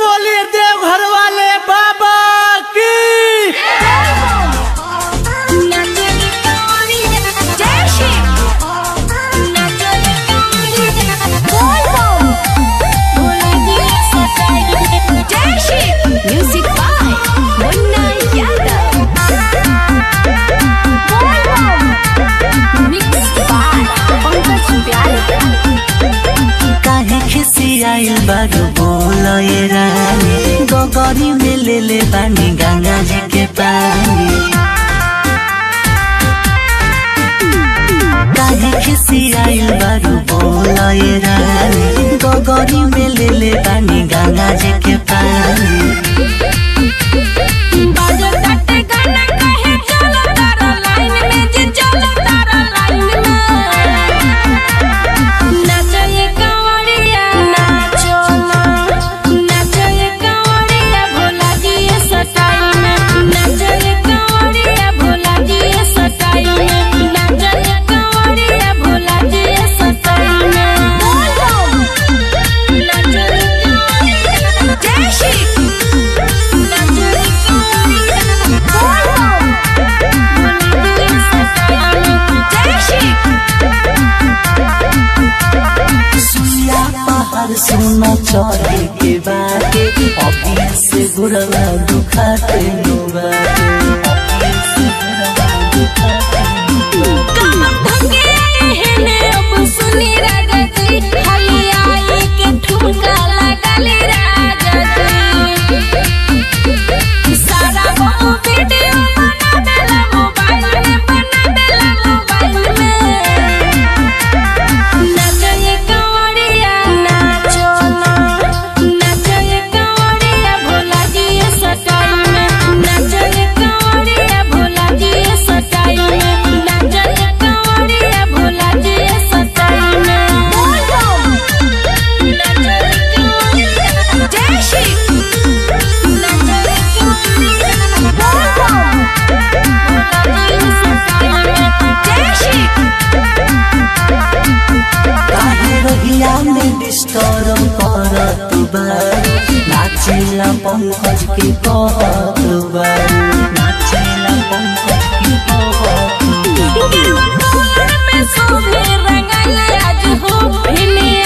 बोलिए देवघर वाले बाबा की Music by Munna Yadav. Mixed by Pankaj Pyare. काहे खिसियाइल बारू बोलए रानी गगरी में ले ले बानी गंगा जी के पानी काहे खिसियाइल बारू बोलए रानी गगरी में ले ले बानी गंगा जी के पानी बाजो तटे गाना कहे चलो तारा लाइन में जी चलो तारा लाइन में नाचो ये कंवरिया नाचो ना नाचो ये कंवरिया भोला जी ये सटाई में नाचो ये कंवरिया भोला जी ये सटाई में नाचो ये कंवरिया भोला जी ये सटाई में नाचो ये कंवरिया जय श्री नाचो ये कंवरिया भोला जी ये सटाई में जय श्री सुइया पहाड़ सुना चढ़े के बाटे अभी से गुड़वा दुखाते नो बाटे अभी से गुड़वा दुखाते नो बाटे। काहे रहिया में डिस्टर्ब करत बारू नाचेला पंकज के कहत बारू नाचेला पंकज के कहत बारू। में सोने रंगल आज हो भिने